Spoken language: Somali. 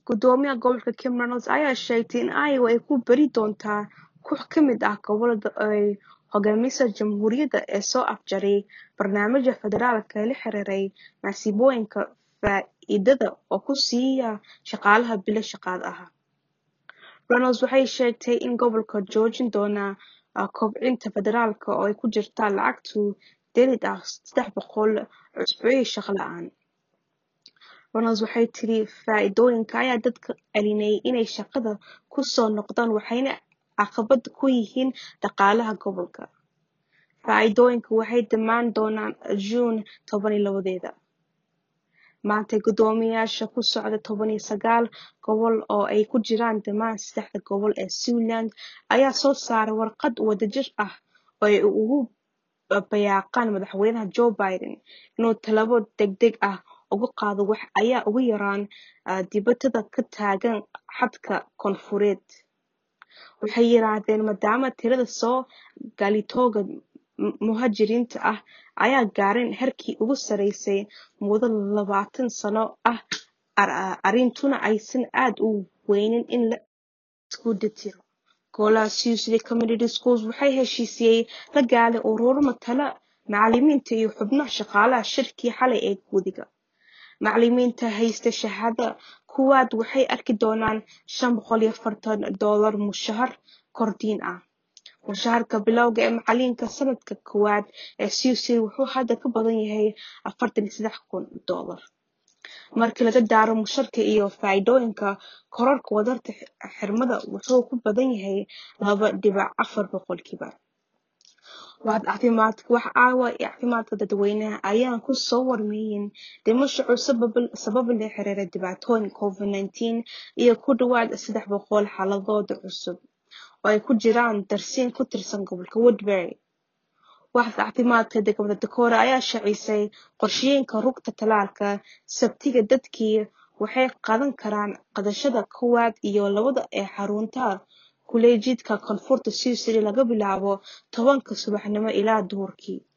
Gudoomiyaha gobolka Kim Reynolds ayaa sheegtay in Iowa ay ku bari doonto koox ka mid ah gobollada ay hogaamiso Jamhuuriyadda ee soo afjaray barnaamijka federaalka ee la xiriiray masiibooyinka faa'iidada oo ku siiya shaqaalaha bilo shaqada ah. Reynolds waxay sheegtay in gobolka joojin doono kobcinta federaalka oo ay ku jirto lacagta dheeraad ah saddex boqol usbuucii shaqo la'aan. Reynolds waxay tiri faa'iidooyinka ayaa dadka celinaya inay shaqada ku soo noqdaan waxayna caqabad ku yihiin dhaqaalaha gobolka. Faa'iidooyinku waxay dhammaan doonaan Juun toban iyo labadeeda. Maanta guddoomiyeyaasha ku socda toban iyo sagaal gobol oo ay ku jiraan dhammaan saddexda gobol ee Siouxland ayaa soo saaray warqad wadajir ah oo ay ugu bayaaqaan madaxweynaha Joe Biden inuu tallaabo degdeg ah uga qaado wax ay ugu yaraan dhibaatada ka taagan xadka koonfureed. Waxay yiraahdeen maadaama tirada soo gaalitooga muhaajiriinta ah ay gaareen heerkii ugu sarreysay muddo labaatan sano ah arrintuna aysan aad u weynin in la isku dheelitiro. Golaha Sioux Community Schools waxaa heshiisiyay la gaalay ururo matala macallimiinta iyo xubnaha shaqaalaha shirkii xalay ee guddiga. Macallimiinta haysta shahaadada koowaad waxay arki doonaan shan boqol iyo afartan doolar mushahar kordhin ah. Mushaharka bilowga ee macallinka sanadka koowaad ee Sioux wuxuu hadda ka badan yahay afartan iyo saddex kun doolar. Marka laga daro mushaharka iyo faa'iidooyinka, kororka wadarta xirmada wuxuu ku badan yahay laba dhibic afar boqolkiiba. Waaxda caafimaadka wax caawa iyo caafimaadka dadweynaha ayaan ku soo warmayeen dhimasho cusub sabab la xiriira dhibaatooyinka COVID-19 iyo ku dhawaad saddex boqol xaaladood cusub oo ay ku jiraan darsiin ku tirsan gobolka Woodbury. Waaxda caafimaadka degmada Decorah ayaa shaacisay qorshooyinka rugta tallaalka Sabtida dadkii waxay qaadan karaan qaadashada koowaad iyo labaad ee xarunta kuleejidka koonfurta Sioux laga bilaabo tobanka subaxnimo ilaa duhurkii.